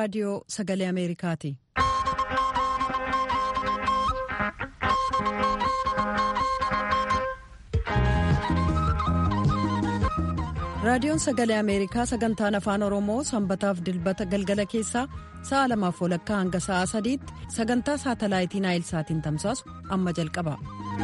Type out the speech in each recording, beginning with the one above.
raadiyoo sagalee ameerikaati. raadiyoon sagalee ameerikaa sagantaan afaan oromoo sanbataaf dilbata galgala keessaa sa'a lamaaf walakkaa hanga sa'a sadiitti sagantaa saatalaayitii naayilsaatiin tamsaasu amma jalqaba.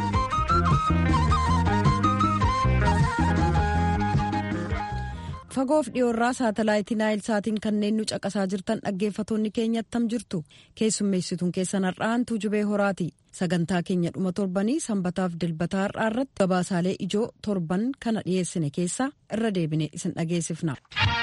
fagoof dhiyoorraa saatalaayitii naayilsaatiin kanneen nu caqasaa jirtan dhaggeeffatoonni keenya attam jirtu keessummeessituun keessan har'aantuu jubee horaati sagantaa keenya dhuma torbanii sanbataaf dilbataa har'aa irratti gabaasaalee ijoo torban kana dhiyeessine keessaa irra deebine isin dhageessifna.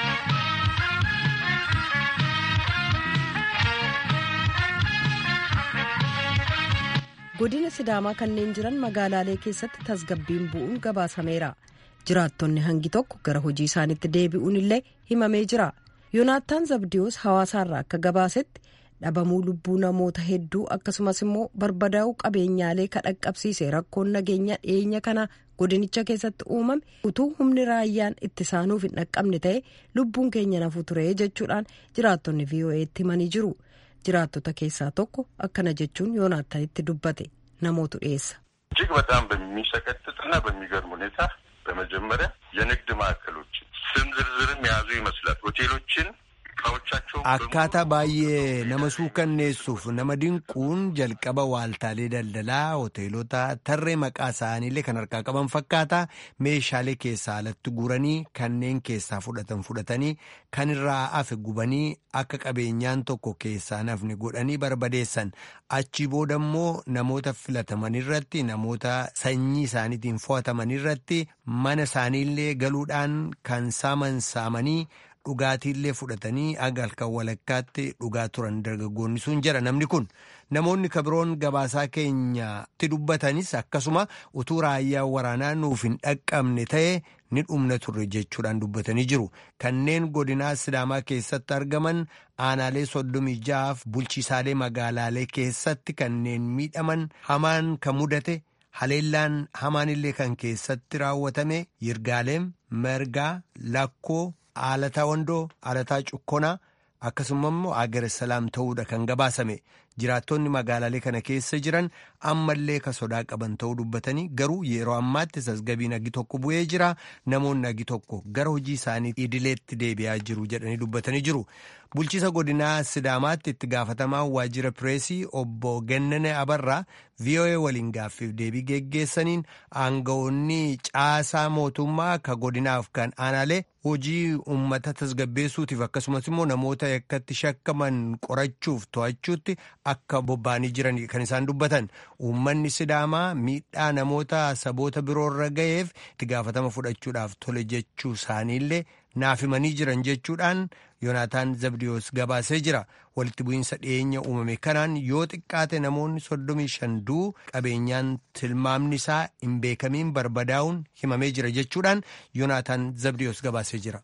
godina sidaamaa kanneen jiran magaalaalee keessatti tasgabbiin bu'uun gabaasameera. jiraattonni hangi tokko gara hojii isaaniitti deebi'uun illee himamee jira yoonaataan zabdiyoos hawaasaarraa akka gabaasetti dhabamuu lubbuu namoota hedduu akkasumas immoo barbadaa'uu qabeenyaalee kadhaqqabsiise rakkoon nageenya dhiyeenya kana godinicha keessatti uumame utuu humni raayyaan itti isaanuuf hin dhaqqabne ta'e lubbuun keenya nafuu ture jechuudhaan jiraattonni vo'eetti himanii jiru jiraattota keessaa tokko akkana jechuun yoonaataanitti dubbate namootu dhiyeessa. እጅግ በጣም በሚሰቀጥጥና በሚገርም ሁኔታ በመጀመሪያ የንግድ ማዕከሎችን ስም ዝርዝርም የያዙ ይመስላል ሆቴሎችን እቃዎቻቸው akkaataa baay'ee nama suukanneessuuf nama dinquun jalqaba waaltaalee daldalaa hoteelota tarree maqaa isaaniillee kan harkaa qaban fakkaata meeshaalee keessaa alatti guranii kanneen keessaa fudhatan fudhatanii kan irraa hafe gubanii akka qabeenyaan tokko keessaa nafne godhanii barbadeessan achi booda immoo namoota filataman irratti namoota sanyii isaaniitiin fo'ataman irratti mana isaaniillee galuudhaan kan saaman saamanii. dhugaatiillee fudhatanii aga halkan walakkaatti dhugaa turan dargaggoonni sun jira namni kun namoonni kabiroon gabaasaa keenyatti dubbatanis akkasuma utuu raayyaa waraanaa nuuf hin dhaqqabne ta'e ni dhumna turre jechuudhaan dubbatanii jiru kanneen godinaa sidaamaa keessatti argaman aanaalee soddomii ja'aaf bulchiisaalee magaalaalee keessatti kanneen miidhaman hamaan kan mudate haleellaan hamaanillee kan keessatti raawwatame yirgaaleem mergaa lakkoo. Aalataa Wandoo, Aalataa Cukkonaa akkasuma immoo Agar Salaam ta'uudha kan gabaasame jiraattonni magaalaalee kana keessa jiran ammallee ka sodaa qaban ta'uu dubbatanii garuu yeroo ammaatti tasgabbiin agi tokko bu'ee jira namoonni agi tokko gara hojii isaanii idileetti deebi'aa jiru jedhanii dubbatanii jiru. Bulchiisa godinaa Sidaamaatti itti gaafatamaa waajjira pireesii obbo Gennane Abarraa VOA waliin gaaffiif deebii geggeessaniin aangawoonni caasaa mootummaa ka godinaaf kan aanaalee hojii uummata tasgabbeessuutiif akkasumas immoo namoota yakkatti shakkaman qorachuuf to'achuutti akka bobba'anii jiran kan isaan dubbatan uummanni Sidaamaa miidhaa namoota saboota biroorra ga'eef itti gaafatama fudhachuudhaaf tole jechuu isaaniillee naaf himanii jiran jechuudhaan yoonaataan zabdiyoos gabaasee jira walitti bu'iinsa dhiyeenya uumame kanaan yoo xiqqaate namoonni soddomii shan du'uu qabeenyaan tilmaamni isaa hin beekamiin barbadaa'uun himamee jira jechuudhaan yoonaataan zabdiyoos gabaasee jira.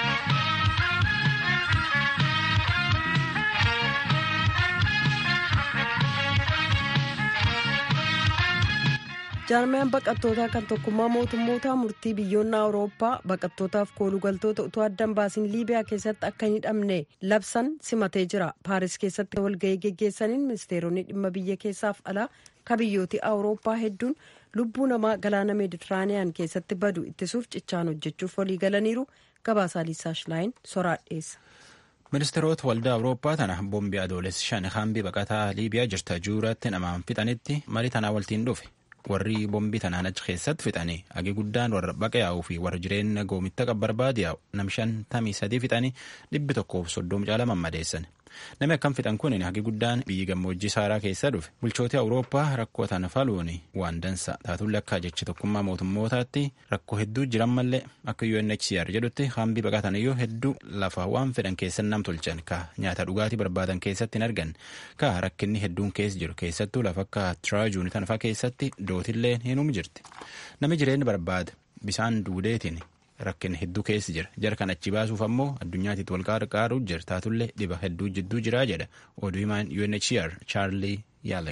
jaarmiyaan baqattootaa kan tokkummaa mootummootaa murtii biyyoonni awurooppaa baqattootaaf koolugaltoota utuu addan baasiin liibiyaa keessatti akka hin hidhamne labsan simatee jira paaris keessatti walga'ii geggeessaniin ministeeronni dhimma biyya keessaaf alaa ka biyyooti awurooppaa hedduun lubbuu namaa galaana meeditiraaniyaan keessatti badu ittisuuf cichaan hojjechuuf walii galaniiru gabaasaa liisaa shilaayin soraadheessa. ministeerota waldaa awurooppaa tana boombii adoolessi shan hambii baqataa liibiyaa jirta juuratti namaan fixanitti marii tanaa waltiin dhufe. warri boombii tanaan achi keessatti fixanii agi guddaan warra baqa yaa'uu fi warra jireenya goomitta qabbarbaadi yaa'u nam shantamii sadii fixanii dhibbi tokkoof soddoma caala mammadeessan namni akkam fixan kun hagi guddaan biyyi gammoojjii saaraa keessa dhufe bulchooti awurooppaa rakkoo tana faluun waan dansa taatullee akka jechi tokkummaa mootummootaatti rakkoo hedduu jiran mallee akka UNHCR jedhutti hambii baqataniyyuu hedduu lafa waan fedhan keessan nam tolchan ka nyaata dhugaatii barbaadan keessatti hin argan ka rakkinni hedduun keessa jiru keessattuu lafa akka tiraajuun tanfaa keessatti dootillee hinum jirti namni jireenya barbaada bisaan duudeetiin rakkin hedduu keessa jira jara kan achi baasuuf ammoo addunyaatitti wal qarqaaruuf jira taatullee dhiba hedduu jidduu jiraa jedha oduu himaan UNHCR Charlie Yalex.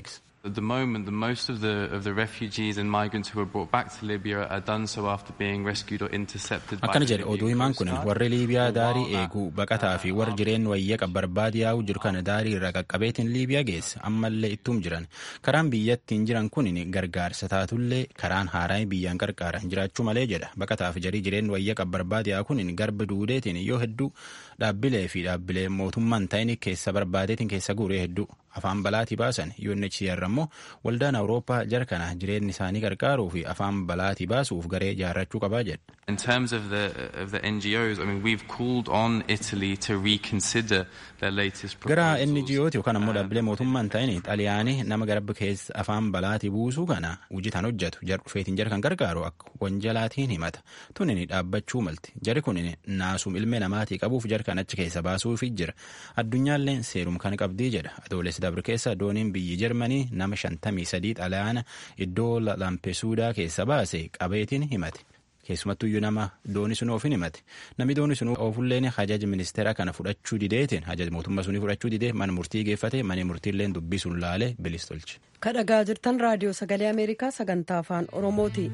At the moment, the most of the of the refugees and migrants who were brought back to Libya are done so after being rescued or intercepted by akkana the jedhe oduu Libyan himaan Coast kun Guard. warri liibiyaa For a daarii while now, eeguu baqataa fi warri jireen wayya barbaade yaa'u jiru kana daarii irraa qaqqabeetiin liibiyaa geesse ammallee ittuum jiran karaan biyyattiin jiran kun gargaarsa taatullee karaan haaraan biyyaan qarqaaran jiraachuu malee jedha baqataa fi jarii jireen wayya barbaade yaa'u kun garba duudeetiin yoo hedduu dhaabbilee fi dhaabbilee mootummaan ta'in keessa barbaadeetiin keessa guuree hedduu afaan balaatii baasan UNHCR ammoo waldaan awurooppaa jara kana jireenyi isaanii qarqaaruu fi afaan balaatii baasuuf garee ijaarrachuu qabaa jedha. In terms of the of the NGOs, I mean, we've called on Italy to reconsider their latest gara proposals. NGOti yookaan ammoo dhaabbilee mootummaan ta'in xaliyaanii nama garba keessa afaan balaatii buusuu kana hojiitaan hojjetu jar dhufeetiin jara kan gargaaru akka wanjalaatiin himata tunin dhaabbachuu malti jari kun naasuum ilmee namaatii qabuuf jar kan achi keessa baasuufi jira addunyaallee seerum kan qabdii jedha adoolessi dabre keessa dooniin biyyi jarmanii nama shantamii sadii xaliyaana iddoo lampesuudaa keessa baase qabeetiin himate. keessumattuu iyyuu nama dooni sun oofin himate namni dooni sun oofulleen hajaja ministeera kana fudhachuu dideetiin hajaja mootummaa sunii fudhachuu didee mana murtii geeffate mana murtiilleen dubbii sun laale bilis tolche. kadhagaa jirtan raadiyoo sagalee ameerikaa sagantaa afaan oromooti.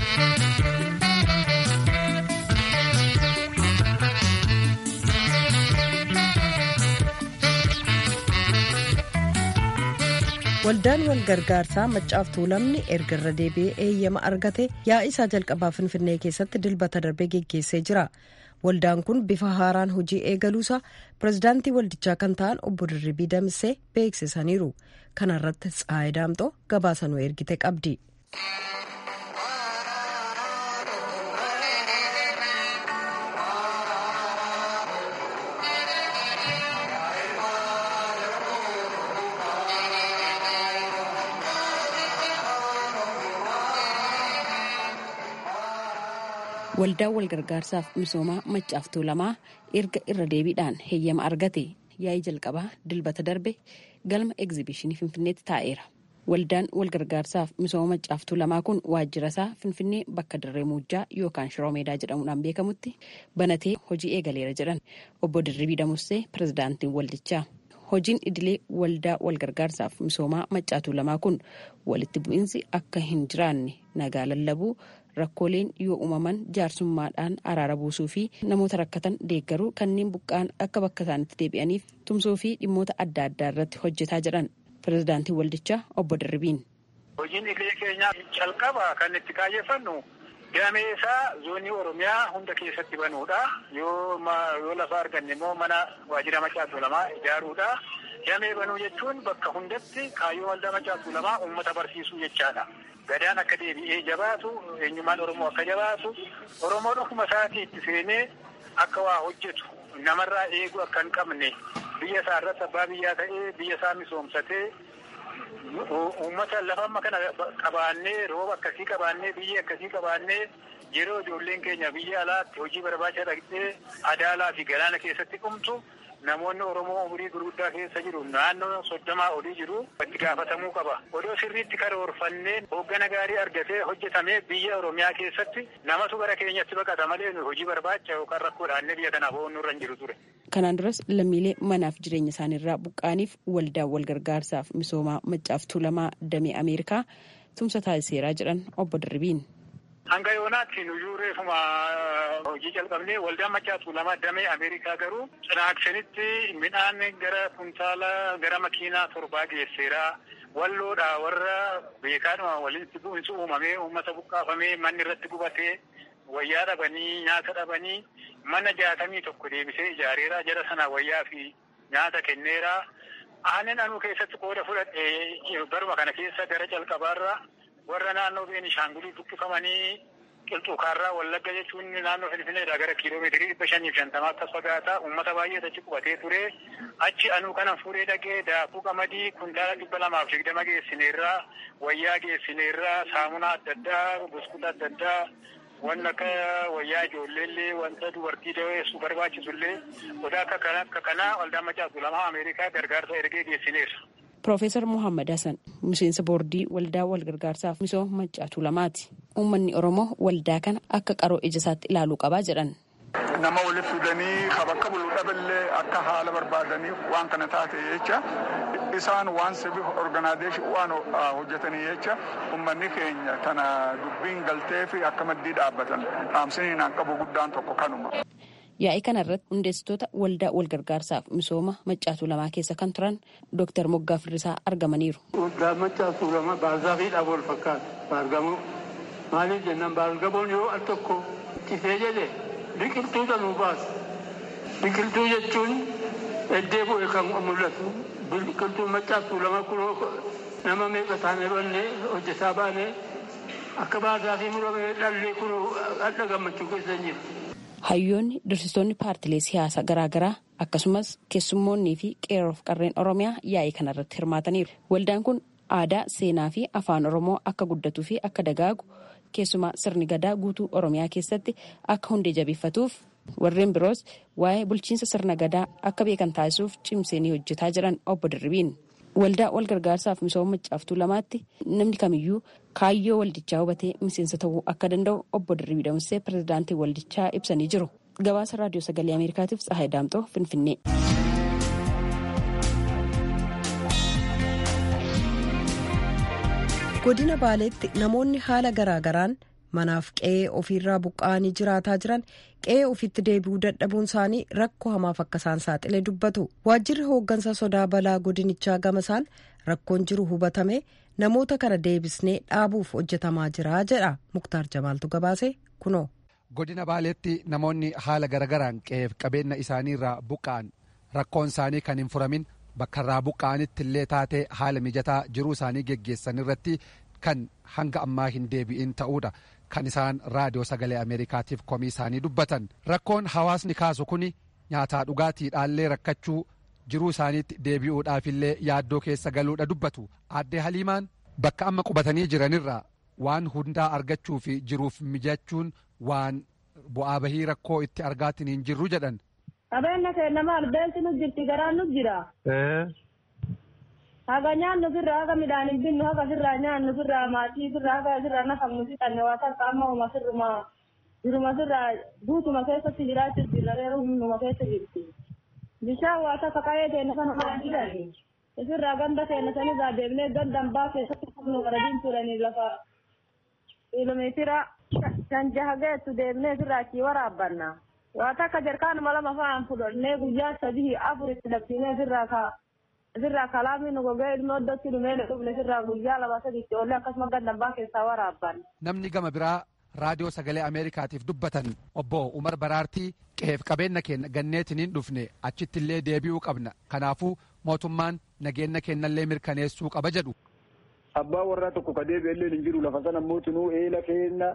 waldaan wal gargaarsaa maccaaf tuulamni erga irra deebi'ee eeyyama argate yaa'ii isaa jalqabaa finfinnee keessatti dilbata darbee geggeessee jira waldaan kun bifa haaraan hojii eegaluusaa pirezidaantii waldichaa kan ta'an obbo Dirribii Damsee beeksisaniiru kana irratti Tsaayi Daamxoo gabaasanuu ergite qabdi. Waldaan walgargaarsaaf misoomaa maccaaf tuulamaa erga irra deebiidhaan heeyyama argate yaa'ii jalqabaa dilbata darbe galma egzibishinii finfinneetti taa'eera. Waldaan walgargaarsaaf misooma maccaaf tuulamaa kun waajjira isaa finfinnee bakka dirree muujjaa yookaan shiroo meedaa jedhamuudhaan beekamutti banatee hojii eegaleera jedhan obbo Dirribii Damussee pirezidaantiin waldichaa. Hojiin idilee waldaa walgargaarsaaf misoomaa maccaa tuulamaa kun walitti bu'iinsi akka hin jiraanne nagaa lallabuu rakkooleen yoo uumaman jaarsummaadhaan araara buusuu fi namoota rakkatan deeggaruu kanneen buqqaan akka bakka isaanitti deebi'aniif tumsuu fi dhimmoota adda addaa irratti hojjetaa jedhan pirezidaantiin waldichaa obbo Dirribiin. Hojiin idilee keenyaa calqaba kan itti kaayeffannu damee isaa zoonii Oromiyaa hunda keessatti banuudha. Yoo yoo lafa arganne immoo mana waajjira Maccaa Tuulamaa ijaaruudha. Damee banuu jechuun bakka hundatti kaayyoo waldaa Maccaa Tuulamaa uummata barsiisuu jechaadha. Gadaan akka deebi'ee jabaatu, eenyummaan Oromoo akka jabaatu, Oromoon ofuma isaatii itti seenee akka waa hojjetu, namarraa eeguu akka hin qabne, biyya isaa irratti abbaa biyyaa ta'ee biyya isaa misoomsatee uummata lafa amma kana qabaannee rooba akkasii qabaannee biyya akkasii qabaannee yeroo ijoolleen keenya biyya alaatti hojii barbaacha dhaqxee adaalaa fi galaana keessatti dhumtu namoonni Oromoo umurii gurguddaa keessa jiru naannoo soddomaa olii jiru itti gaafatamuu qaba. Odoo sirriitti karoorfannee hooggana gaarii argatee hojjetamee biyya Oromiyaa keessatti namatu gara keenyatti baqata malee hojii barbaacha yookaan rakkoodhaannee biyya kanaaf ooluu irra hin jiru ture. Kanaan duras lammiilee manaaf jireenya isaaniirraa buqqaaniif waldaa walgargaarsaaf misoomaa maccaaf tuulamaa damee Ameerikaa tumsa taasiseeraa jedhan obbo Dirribiin. Hanga yoonaatti nuyyuu reefuma hojii jalqabnee waldaan Maccaa Tuulamaa damee Ameerikaa garuu cinaaksanitti midhaan gara kuntaala gara makiinaa torbaa geesseera. Walloodha warra beekaadhuma walitti bu'insi uumamee uummata buqqaafamee manni irratti gubatee wayyaa dhabanii nyaata dhabanii mana jaatamii tokko deebisee ijaareera jara sana wayyaa fi nyaata kenneera. Aannan anuu keessatti qooda fudhadhe baruma kana keessa gara calqabaarra warra naannoo Beenishaangulii buqqifamanii qilxuukaarraa Wallagga jechuun naannoo Finfinneedhaa gara kiiloomeetirii dhibba shaniif shantamaa akkas fagaata uummata baay'eetu achi qubatee ture. Achi anuu kana fuudhee dhaqee daakuu qamadii kuntaala dhibba lamaaf digdama geessineerraa wayyaa geessineerraa saamunaa adda addaa buskuta adda addaa wanni akka wayyaa ijoolleellee wanta dubartii daweessu barbaachisullee odaa akka kanaa waldaan Maccaa Tuulamaa Ameerikaa gargaarsa ergee geessineera. Profeesar Muhammad Hassan miseensa boordii waldaa walgargaarsaaf misooma Maccaa Tuulamaati. Uummanni Oromoo waldaa kana akka qaroo ija isaatti ilaaluu qabaa jedhan. nama walitti fidanii bakka bulu dhaballee akka haala barbaadaniif waan kana taate jecha isaan waan siviil organaazeeshin waan hojjetanii jecha uummanni keenya tana dubbiin galtee fi akka maddii dhaabbatan dhaamsiniin an qabu guddaan tokko kanuma. Yaa'ii kana irratti hundeessitoota waldaa walgargaarsaaf misooma maccaatuu lamaa keessa kan turan Dooktar Moggaa Firrisaa argamaniiru. Waldaa maccaatuu lama baargaafiidhaaf wal fakkaata. Baargamoo maaliif jennaan baargamoon yoo al tokko ittisee jedhe biqiltuu nuu baasa. Biqiltuu jechuun eddee bu'e kan mul'atu. Biqiltuu maccaatuu lama kunoo nama meeqa taane banne hojjetaa baane akka baargaafii muramee dhallee kunoo adda gammachuu keessa jira. Hayyoonni dursitoonni paartilee siyaasaa garaagaraa akkasumas keessummoonnii fi qeerroof qarreen Oromiyaa yaa'ii kanarratti hirmaataniiru. Waldaan kun aadaa, seenaa fi afaan Oromoo akka guddatuu fi akka dagaagu keessumaa sirni gadaa guutuu Oromiyaa keessatti akka hundee jabeeffatuuf warreen biroos waa'ee bulchiinsa sirna gadaa akka beekan taasisuuf cimsanii hojjetaa jiran obbo Dirribiin. Waldaa wal gargaarsaaf misooma maccaaftuu lamaatti namni kamiyyuu kaayyoo waldichaa hubatee miseensa ta'uu akka danda'u obbo Dirribii Damsee pirezidaantii waldichaa ibsanii jiru. Gabaasa raadiyoo sagalee Ameerikaatiif Tsahaay Daamxoo Finfinnee. Godina Baaleetti namoonni haala garaagaraan manaaf qe'ee ofiirraa buqqa'anii jiraataa jiran qe'ee ofiitti deebi'uu dadhabuun isaanii rakkoo hamaaf akka isaan saaxile dubbatu waajjirri hooggansa sodaa balaa godinichaa gamasaan rakkoon jiru hubatame namoota kana deebisnee dhaabuuf hojjetamaa jira jedha muktaar jamaaltu gabaase kunoo. godina baaleetti namoonni haala garagaraan qe'eef qabeenya isaaniirraa buqqa'an rakkoon isaanii kan hin furamin bakka irraa buqqa'anitti illee taatee haala mijataa jiruu isaanii geggeessan irratti kan hanga ammaa hin deebi'in ta'uudha. kan isaan raadiyoo sagalee ameerikaatiif komii isaanii dubbatan rakkoon hawaasni kaasu kun nyaataa dhugaatiidhaallee rakkachuu jiruu isaaniitti deebi'uudhaafillee yaaddoo keessa galuudha dubbatu addee haliimaan bakka amma qubatanii jiranirraa waan hundaa argachuu fi jiruuf mijachuun waan bu'aa bahii rakkoo itti argaatiin hin jirru jedhan. Qabeenya keenya maal beelti nu jirti garaan nu jira. haga nyaannu firraa haga midhaan hin binnu haga firraa nyaannu firraa maatii firraa haga firraa nafamnu fixanne waa takka amma uma firruma jiruma firraa guutuma keessatti jiraachuuf jirra reeru hunduma keessa jirti bishaan waa takka qa'ee keenya kana maan fidani firraa ganda keenya sanirraa deemnee gandan baa keessatti nu gara diimtuudhanii lafa kiiloomeetira shan jaha geettu deemnee firraa achii waraabbanna waa takka jarkaanuma lama fa'aan fudhannee guyyaa sadii afur itti dabsinee firraa kaa sirraa kalaamni nu gogee ilmoo iddootti dhumee dhufne sirraa guyyaa lama sadiitti oollee akkasuma gandambaa keessaa waraabban. Namni gama biraa raadiyoo sagalee Ameerikaatiif dubbatan obbo Umar Baraartii qe'eef qabeenya keenya ganneetiniin dhufne achitti illee deebi'uu qabna kanaafuu mootummaan nageenya keenyallee mirkaneessuu qaba jedhu. Abbaa warraa tokko ka deebi'ellee hin jiru lafa sana mootinuu eela keenya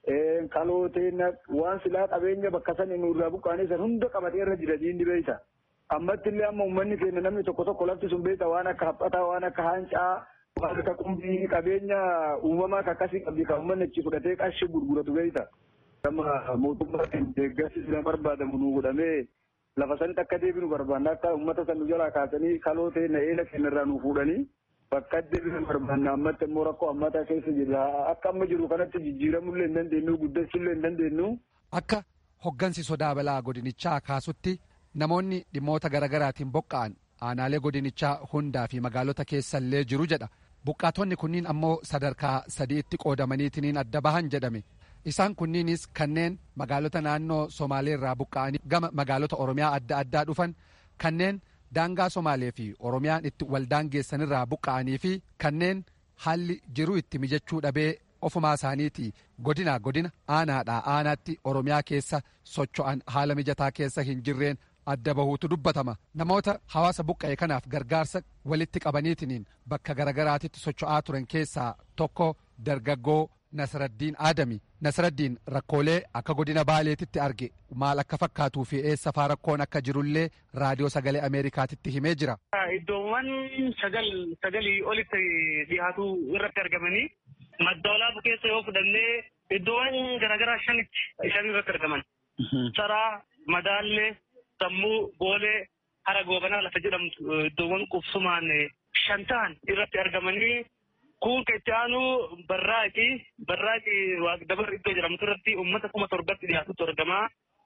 kaloo teenya waan silaa qabeenya bakka sana nurraa buqqaanee san hunda qabatee irra jira diinni beeyta. ammatti illee amma uummanni keenya namni tokko tokko lafti sun beekta waan akka haphataa waan akka haancaa waan akka qumbii qabeenya uumamaa akkasii qabdi kan uummanni achi fudhatee qarshii gurguratu beekta. Amma mootummaa deeggarsi sila barbaadamu nu godhamee lafa sanitti akka deebinu barbaanna akka uummata san nu jalaa kaasanii kaloo ta'e eela keenya irraa nu fuudhanii bakka deebinu barbaanna ammatti immoo rakkoo ammataa keessa jirra akka amma jiru kanatti jijjiiramullee hin dandeenyu guddachuullee hin dandeenyu. Akka hoggansi sodaa balaa godinichaa kaasutti namoonni dhimmoota garaagaraatiin buqqa'an aanaalee godinichaa hundaa fi magaalota keessallee jiru jedha buqqaatonni kunniin ammoo sadarkaa sadiitti qoodamaniitiin adda bahan jedhame isaan kunniinis kanneen magaalota naannoo somaaleerraa buqqa'anii gama magaalota oromiyaa adda addaa dhufan kanneen daangaa somaalee fi oromiyaan itti waldaan geessanirraa buqqa'anii fi kanneen haalli jiruu itti mijachuu dhabee ofumaa isaaniiti godina godina aanaadhaa aanaatti oromiyaa keessa socho'an haala mijataa keessa hin jirreen adda bahuutu dubbatama namoota hawaasa buqqa'e kanaaf gargaarsa walitti qabaniitiniin bakka garagaraatitti socho'aa turan keessaa tokko dargaggoo Nasraddiin Aadami Nasraddiin rakkoolee akka godina Baaleetitti arge maal akka fakkaatuu fi eessa faa rakkoon akka jirullee raadiyoo sagalee Ameerikaatitti himee jira. Iddoowwan sagal sagalii olitti dhiyaatu irratti argamanii madda olaanaa keessa yoo fudhannee iddoowwan garaagaraa shanitti shan irratti argaman. Saraa, Madaallee, Sammuu, Boolee, Hara Goobanaa lafa jedhamtu iddoowwan qubsumaan shan ta'an irratti argamanii kun kan itti aanu barraaqii barraaqii waaqdabar iddoo jedhamtu irratti uummata kuma torbatti dhiyaatutu argama.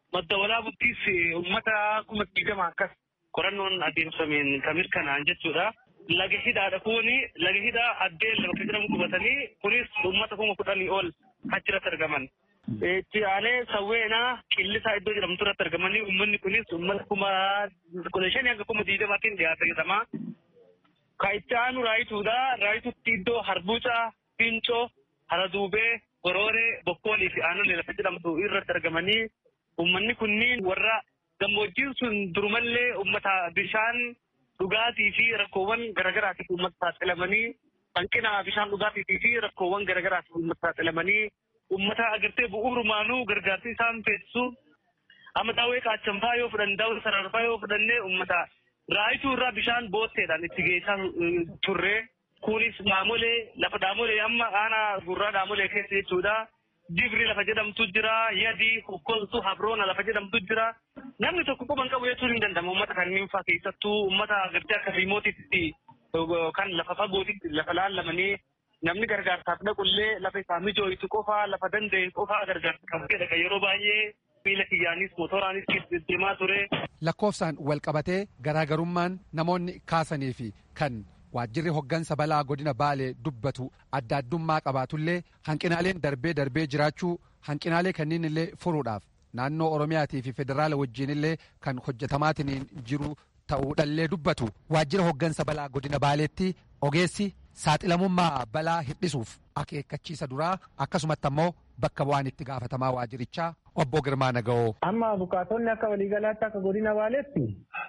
madda walaabuttis uummata kuma digdama akkas qorannoon adeemsameen kan mirkanaa'an jechuudha. Laga hidhaadha kuni laga hidhaa addeen bakka jedhamu qubatanii kunis uummata kuma kudhanii ol achirratti argaman. Itti aanee sawweenaa qillisaa iddoo jedhamtu irratti argamanii uummanni kunis uummata kuma kudha shanii hanga kuma digdamaatiin dhiyaata jedhama. Ka itti aanu raayituudha. Raayituutti iddoo harbuucaa, fincoo, haraduubee, gorooree, bokkoolii fi aanolee lafa jedhamtu irratti argamanii uummanni kunniin warra gammoojjiin sun durumallee uummata bishaan dhugaatii fi rakkoowwan garaagaraatiif uummata saaxilamanii hanqina bishaan dhugaatii fi rakkoowwan garaagaraatiif uummata saaxilamanii uummata agartee bu'uurumaanuu gargaarsi isaan feesisu amma daawwee qaachanfaa yoo fudhanne daawwee sararfaa yoo fudhanne uummata raayituu irraa bishaan bootteedhaan itti geessaa turre kunis dhaamolee lafa dhaamolee amma aanaa gurraa dhaamolee keessa jechuudha. Dibri lafa jedhamtu jira, yadi, kokkoltu, habroona lafa jedhamtu jira. Namni tokko quban qabu jechuun hin danda'amu uummata kanneen fa'aa keessattuu uummata agartee akka riimootitti kan lafa fagootitti lafa laallamanii namni gargaarsaaf dhaqullee lafa isaa mijooytu qofa lafa danda'e qofa gargaarsa kan fedha yeroo baay'ee miila kiyyaanis motoraanis deemaa ture. Lakkoofsaan wal qabatee garaagarummaan namoonni kaasanii fi kan waajjirri hoggansa balaa godina baalee dubbatu adda addummaa qabaatullee hanqinaaleen darbee darbee jiraachuu hanqinaalee kanneen illee furuudhaaf naannoo oromiyaatii fi federaala wajjiin illee kan hojjetamaatiin jiru ta'uudhallee dubbatu waajjira hoggansa balaa godina baaleetti ogeessi saaxilamummaa balaa hir'isuuf akeekkachiisa duraa akkasumatti ammoo bakka bu'aan itti gaafatamaa waajjirichaa obbo Girmaa Naga'oo. Amma bukaatonni akka waliigalaatti akka godina baaleetti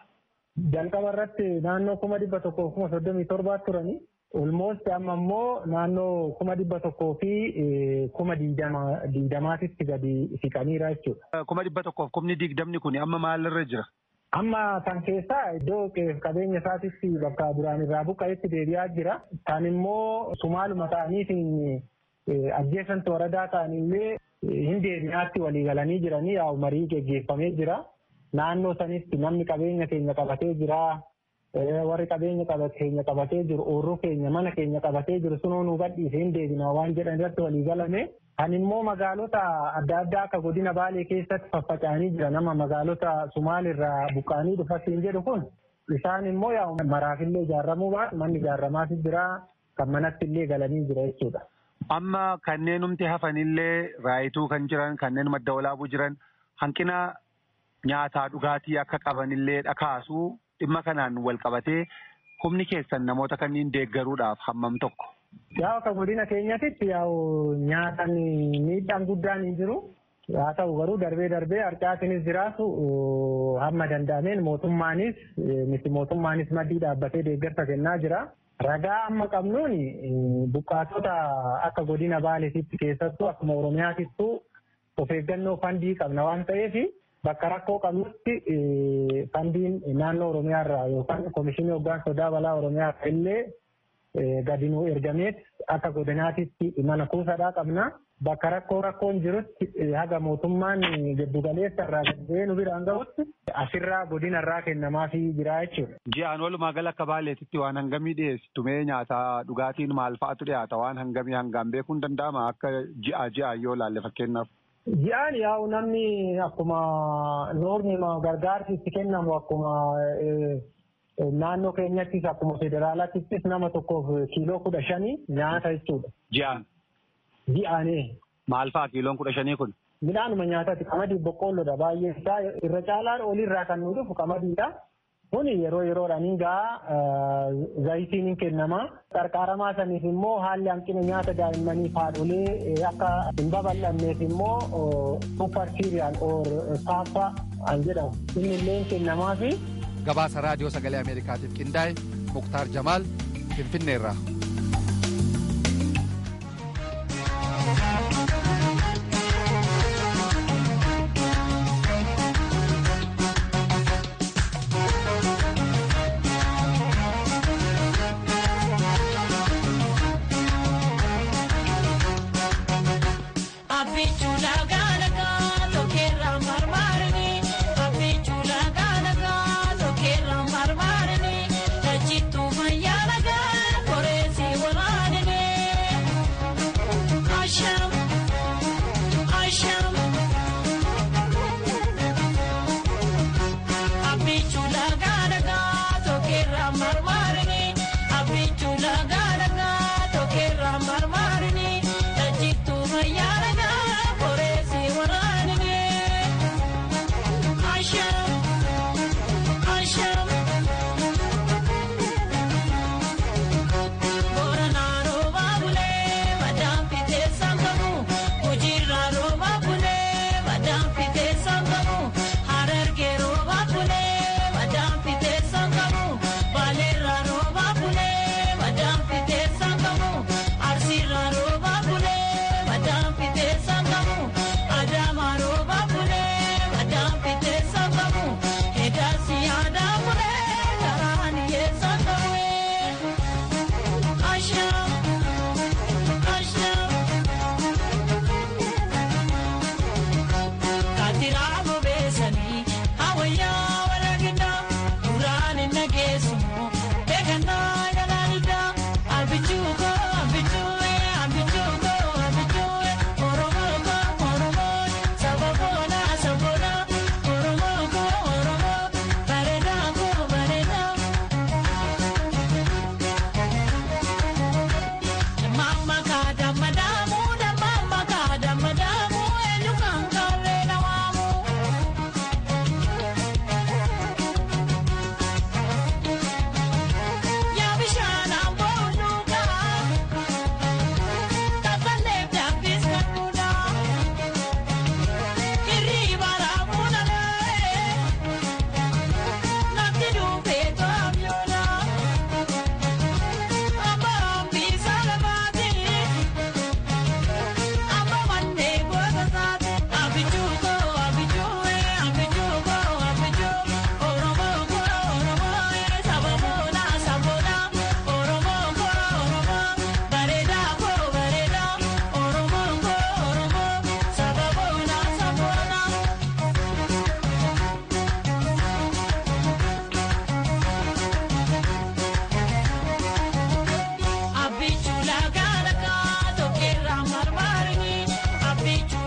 jalqaba irratti naannoo kuma dhibba tokkoo kuma soddomii torbaa turani. Olmoosti amma immoo naannoo kuma dhibba tokkoo fi kuma digdamaatitti gadi siqaniira jechuudha. Kuma dhibba tokkoof kumni digdamni kun amma maalirra jira? Amma kan keessaa iddoo qabeenya isaatitti bakka duraan irraa buqqa'etti deebi'aa jira. Kan immoo sumaaluma ta'aniitiin ajjeesantu waradaa ta'anillee hin deebi'aatti walii galanii jiranii yaa'u marii geggeeffamee jira. Naannoo sanitti namni qabeenya keenya qabatee jira. Warri qabeenya keenya qabatee jiru oorruu keenya mana keenya qabatee jiru sunoo nu gadhiisee hin deebina waan jedhan irratti walii galame. Kan immoo magaalota adda addaa akka godina Baalee keessatti faffaca'anii jira nama magaalota Sumaalirraa buqqaanii dhufatiin jedhu kun isaan immoo yaa maraafillee ijaarramuu baatu manni ijaarramaas jira kan manatti illee galanii jira jechuudha. Amma kanneen humti hafanillee raayituu kan jiran kanneen madda walaabuu jiran hanqina nyaataa dhugaatii akka qabanillee dhakaasuu dhimma kanaan wal qabatee humni keessan namoota kanneen deeggaruudhaaf hammam tokko. Yaa akka godina keenyatti yaa'u nyaatan miidhaan guddaan hin jiru. Haa ta'u garuu darbee darbee harcaatinis jiraatu hamma danda'ameen mootummaanis miti mootummaanis maddii dhaabbatee deeggarsa kennaa jira. Ragaa amma qabnuun buqqaatota akka godina Baaleetitti keessattuu akkuma Oromiyaatittuu of eeggannoo fandii qabna waan ta'eef bakka rakkoo qabnutti fandiin naannoo Oromiyaarraa yookaan Komishinii Hoggaan Sodaa Balaa Oromiyaa illee gadi nuu ergameet akka godinaatitti mana kuusaadhaa qabna. Bakka rakkoo rakkoon jirutti haga mootummaan giddugaleessa irraa gadee nu biraan gahutti asirraa godinarraa kennamaafii jira jechuudha. Ji'aan walumaa gala akka baaleetitti waan hangamii dhiyeessitu mee nyaataa dhugaatiin maal fa'atu dhiyaata waan hangamii hangaan beekuun danda'ama akka ji'a ji'a yoo laalle fakkeenyaaf. Ji'aan yaa'u namni akkuma noorni gargaarsi itti kennamu akkuma naannoo keenyattis akkuma federaalaattis nama tokkoof kiiloo kudha shanii nyaata jechuudha. Ji'aan. Ji'aanii. Maal fa'a kiiloon kudha shanii kun? Midhaanuma nyaataati qamadii boqqoolloodha baay'ee isaa irra caalaan olirraa kan nu dhufu qamadiidha. Kuni yeroo yeroodhaan gaa zayitiin hin kennama. Qarqaaramaa saniif immoo haalli hanqina nyaata daa'immanii haadholee akka hin babal'anneef immoo super cereal or paappaa kan jedhamu inni illee hin kennamaafi. Gabaasa raadiyoo sagalee Ameerikaatiif qindaa'e Muktaar Jamaal Finfinneerraa.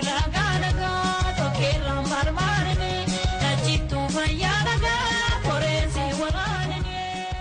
ulaagaa nagaa tokkeerraan barbaadame dachittuu fayyaa nagaa foreensii waraaname.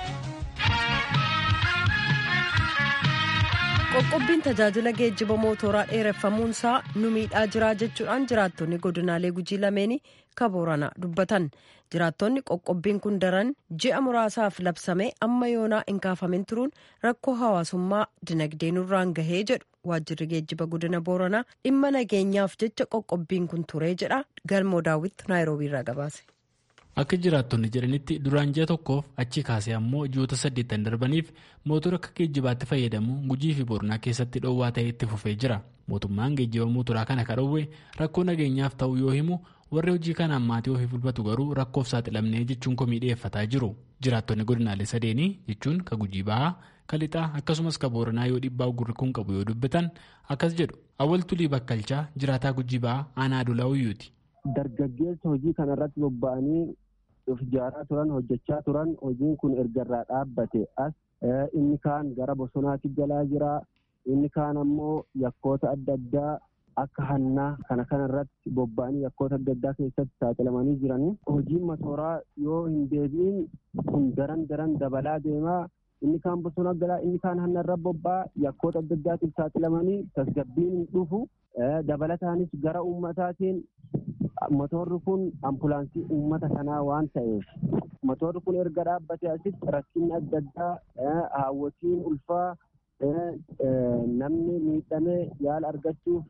qoqqobbiin tajaajila geejjiba mootoraa dheereffamuunsaa nu miidhaa jiraa jechuudhaan jiraattonni godinaalee gujii lameenii kabooranaa dubbatan jiraattonni qoqqobbiin kun daran ji'a muraasaaf labsamee amma yoonaa hin kaafamin turuun rakkoo hawaasummaa dinagdee nurraan gahee jedhu waajjirri geejjiba godina booranaa dhimma nageenyaaf jecha qoqqobbiin kun turee jedha galmoo daawwitti naayiroobiirraa gabaase. Akka jiraattonni jedhanitti duraan ji'a tokkoof achi kaasee ammoo ji'oota saddeettan darbaniif mootora akka geejjibaatti fayyadamu gujii fi boronaa keessatti dhoowwaa ta'ee itti fufee jira. Mootummaan geejjiba mootoraa kana kan dhoowwe rakkoo nageenyaaf ta'u yoo himu warri hojii kanaan maatii ofii bulbatu garuu rakkoof saaxilamnee jechuun komii dhiyeeffataa jiru. Jiraattonni godinaalee sadeenii jechuun ka gujii bahaa, ka lixaa akkasumas ka booranaa yoo dhiibbaa gurri kun qabu yoo dubbatan akkas jedhu awwal tulii bakkalchaa jiraataa gujii bahaa aanaa adulaa uyyuuti. Dargaggeessa hojii kanarratti bobba'anii of ijaaraa turan hojjechaa turan hojiin kun erga irraa dhaabbate as inni kaan gara bosonaatti galaa jira inni kaan ammoo yakkoota adda addaa akka hannaa kana kanarratti bobba'anii yakkoota adda addaa keessatti saaxilamanii jiranii hojiin masooraa yoo hin deebi'in kun daran daran dabalaa deemaa inni kaan bosona galaa inni kaan hanna irra bobba'a yakkoota adda addaatiif saaxilamanii tasgabbiin hin dhufu dabalataanis gara ummataatiin motorri kun ambulaansii uummata kanaa waan ta'eef motorri kun erga dhaabbate asitti rakkinni adda addaa haawwatiin ulfaa namni miidhamee yaala argachuuf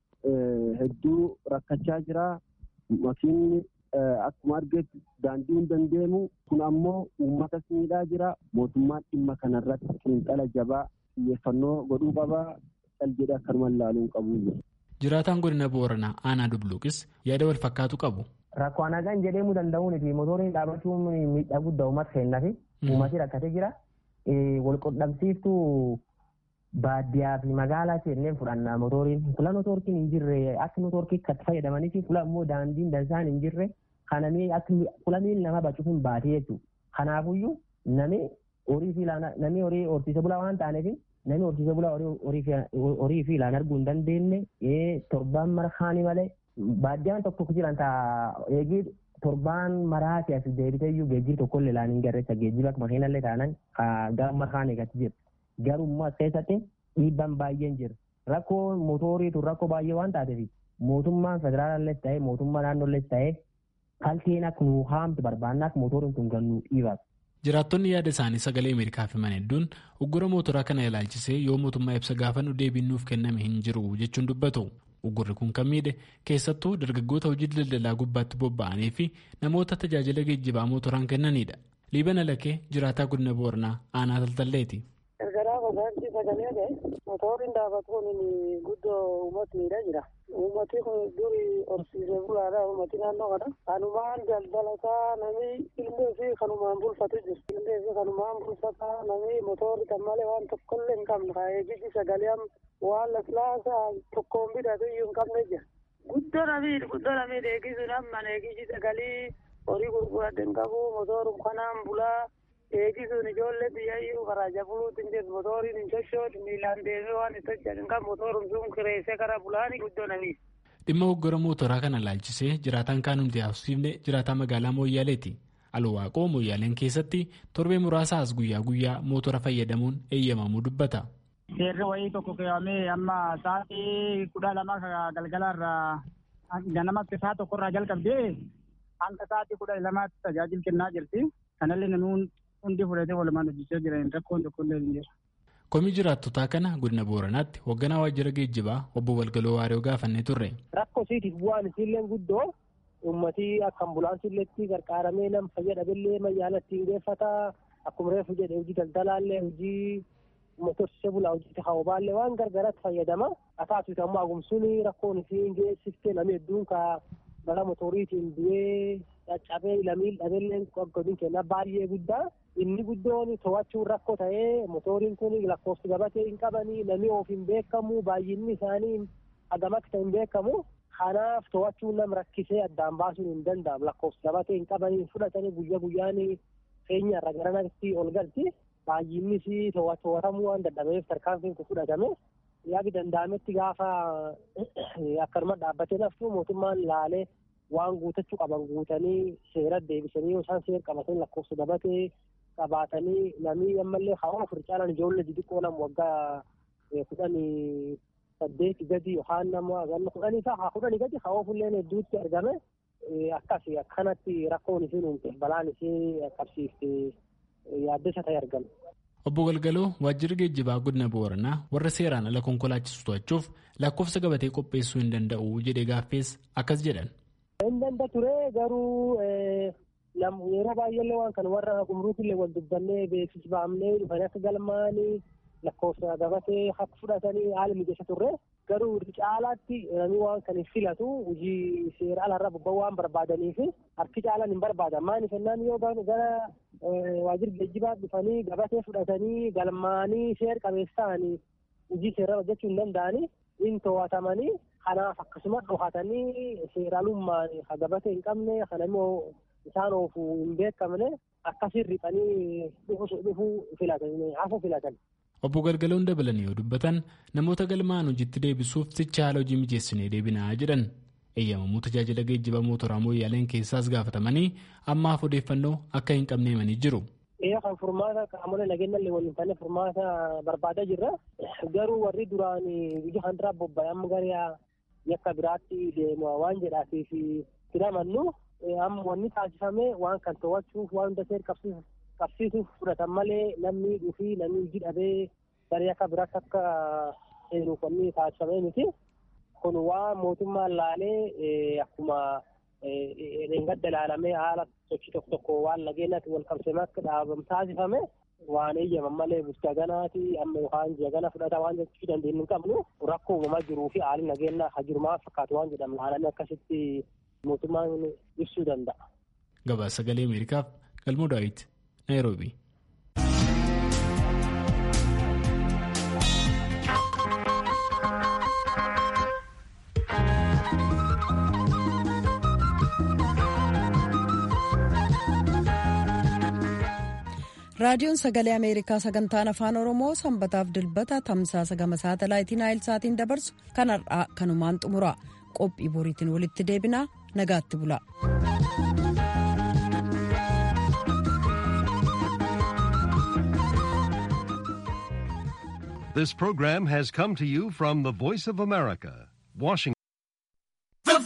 hedduu rakkachaa jira makiinni akkuma argetti daandii hin dandeemu kun ammoo uummatas miidhaa jira mootummaan dhimma kanarratti xiinxala jabaa xiyyeeffannoo godhuu qabaa cal jedhe akkanuma ilaaluu qabu. Jiraataan godina Booranaa Aanaa Dubluuqis yaada wal fakkaatu qabu. Rakkoo nagaan jedhamuu danda'uun fi motoriin dhaabachuun miidhaa guddaa uummata kennaa fi uummati rakkatee jira. Wal qunnamsiiftuu baadiyyaa fi magaalaa seennee fudhanna motoriin. Fuula motorkiin hin jirre akka motorkii akkatti fayyadamanii fi fuula immoo daandiin dansaan hin jirre kanamee akka fuula miilli nama bacuuf baatee jechuudha. Kanaafuyyuu namni horii fi namni horii horsiise bulaa waan taaneef namni horsiise bulaa horii fi ilaan arguu hin dandeenye torbaan marhaanii malee baadiyyaan tokko jiran taa eegii torbaan maraati as deebitee iyyuu geejjiba tokkollee ilaan hin garreessa geejjiba makiinallee taanan gara marhaan eegatti jira. Garuu immoo as keessatti dhiibbaan baay'een jira. Rakkoo mootoriitu rakkoo baay'ee waan taateef mootummaan federaalallees ta'ee mootummaa naannollees ta'ee kalteen akka nuu haamtu barbaanna akka mootoriin kun gannuu dhiibatu. Jiraattonni yaada isaanii sagalee Ameerikaaf himan hedduun uggura mootoraa kana ilaalchisee yoo mootummaa ibsa gaafannu deebiin nuuf kenname hin jiru jechuun dubbatu. Uggurri kun kan miidhe keessattuu dargaggoota hojii daldalaa gubbaatti bobba'anii fi namoota tajaajila geejjibaa mootoraan kennanidha. Liibana Lakee jiraataa godina Booranaa aanaa Taltalleeti. Gargaraa gogaansi sagalee ta'e motoriin dhaabatuun guddoo uummatniidha jira. Uummati kun duri horsiisee bulaadha uummati naannoo kana. Kanumaan daldalataa namni illee fi kanumaan bulfatu jiru. Illee fi kanumaan bulfataa namni motorri kan malee waan tokkollee hin qabne. Eegisi sagalee waan laslaasaa tokkoon bitatu iyyuu hin qabne jira. Guddoo namii guddoo namii eegisuun amma eegisi sagalee horii gurguradde hin qabu motorum kanaan bulaa. eegisuun ijoollee biyyayyuu karaa jabuluutti hin jirtu motoriin hin sochootu miilaan deemee waan itti hojjetan kan motorum sun kireessee karaa bulaani guddoo namii. Dhimma hoggara mootoraa kana laalchisee jiraataan kaanumti haasofsiifne jiraataa magaalaa Mooyyaaleeti. Alwaaqoo Mooyyaaleen keessatti torbee muraasa as guyyaa guyyaa mootora fayyadamuun eeyyamamuu dubbata. Seerri wayii tokko keewwamee amma sa'aatii kudha lama galgalaarraa ganamatti sa'a tokkorraa jalqabdee hanga sa'aatii kudha lamaatti tajaajila kennaa jirti. Kanallee namni hundi fudhatee walumaan hojjechaa jiran rakkoon tokkollee hin jiru. Komii jiraattotaa kana godina Booranaatti hoogganaa waajjira geejjibaa obbo Walgaloo Waariyoo gaafannee turre. Rakkoo isiitiif bu'aan isiillee guddoo uummatii akka ambulaansiilleetti gargaaramee nama fayyadamellee mayyaalatti hin geeffataa akkuma reefu jedhe hojii daldalaallee hojii motorsiisee bulaa hojii hawabaallee waan gargaaratti fayyadama. Ataasisu ammoo agumsuun rakkoon isii hin geessiftee namni hedduun ka bara motoriitiin du'ee caccabee lamiin dhabeelleen godin kenna baay'ee guddaa. Inni guddoon to'achuun rakkoo ta'ee motoriin kun lakkoofsi gabatee hin qabanii namni of hin beekamu baay'inni isaanii hagam akka ta'e hin beekamu. Kanaaf to'achuun nam rakkisee addaan baasuun hin danda'amu lakkoofsi gabatee hin qabanii fudhatanii guyyaa guyyaan feenya irra gara natti ol galti. Baay'innis to'atamuu waan dadhabeef tarkaanfiin kun fudhatame. yaagi danda'ametti gaafa akkanuma dhaabbatee naftu mootummaan laalee waan guutachuu qaban guutanii seera deebisanii yoo isaan seera qabatanii lakkoofsa dabatee qabaatanii namni ammallee hawa ofir caalan ijoollee xixiqqoo nama waggaa kudhanii saddeeti gadi yookaan nama ganna kudhanii ta'a kudhanii gadi hawa ofillee hedduutti argame akkas akkanatti rakkoon isiin uumte balaan isii qabsiifte yaaddessa ta'e argame. Obbo Galgaloo waajjirri geejjibaa godina Booranaa warra seeraan ala konkolaachisu to'achuuf lakkoofsa gabatee qopheessuu hin danda'u jedhee gaaffees akkas jedhan. Hin danda'a ture garuu yeroo baay'eellee waan kana warra gumruukillee wal dubbannee beeksisbaamnee dhufanii akka galmaanii lakkoofsa gabatee akka fudhatanii haala mijeessa turre garuu irri caalaatti namni waan kan filatu hojii seera alarra bobba'uu waan barbaadaniif harki caalaan hin barbaadan maaliif jennaan yoo gara waajjira geejjibaa dhufanii gabatee fudhatanii galmaanii seera qabeessa ta'anii hojii seera hojjechuu hin danda'anii hin to'atamanii kanaaf akkasuma dhohatanii seeraalummaan gabatee hin qabne kana immoo isaan oofuu hin beekamne akkasiin riphanii dhufuu filatan hafu filatan. Obbo Galgaloon dabalanii yoo dubbatan namoota galmaan hojiitti deebisuuf sicha haala hojii mijeessinee deebinaa jedhan eeyyamamuu tajaajila geejjiba mootoraa mooyyaaleen keessaas gaafatamanii ammaaf odeeffannoo akka hin qabne himanii jiru. Eeyaa kan furmaata qaamolee nageenya illee waliin taane furmaata barbaadaa jirra. Garuu warri duraan biyya kan duraa bobba'e amma gara yakka biraatti deemu waan jedhaatiif fidamannu amma wanni taasifame waan kan to'achuuf waan hunda seera qabsiisuuf qabsiisuuf fudhatan malee namni dhufii namni hojii dhabee gara akka biraatti akka seenuuf wanni taasifame miti. Kun waan mootummaan laalee akkuma dheengadda ilaalamee haala sochii tokko tokko waan nageenyaatti wal qabsiifamee akka dhaabamu taasifame waan eeyyaman malee bulchaa ganaati amma yookaan jagana fudhata waan jechuu dandeenyu hin qabnu rakkoo uumamaa jiruu fi haalli nageenyaa hajirumaa fakkaatu waan jedhamu laalamee akkasitti mootummaan ibsuu danda'a. Gabaasa sagalee Ameerikaaf Galmoo Daawit. Nairobi. raadiyoon sagalee ameerikaa sagantaan afaan oromoo sanbataaf dilbata tamsaasa gama saatalaayitii naayilsaatiin dabarsu kan har'aa kanumaan xumura qophii boriitiin walitti deebinaa nagaatti bula. This program has come to you from the Voice of America, Washington.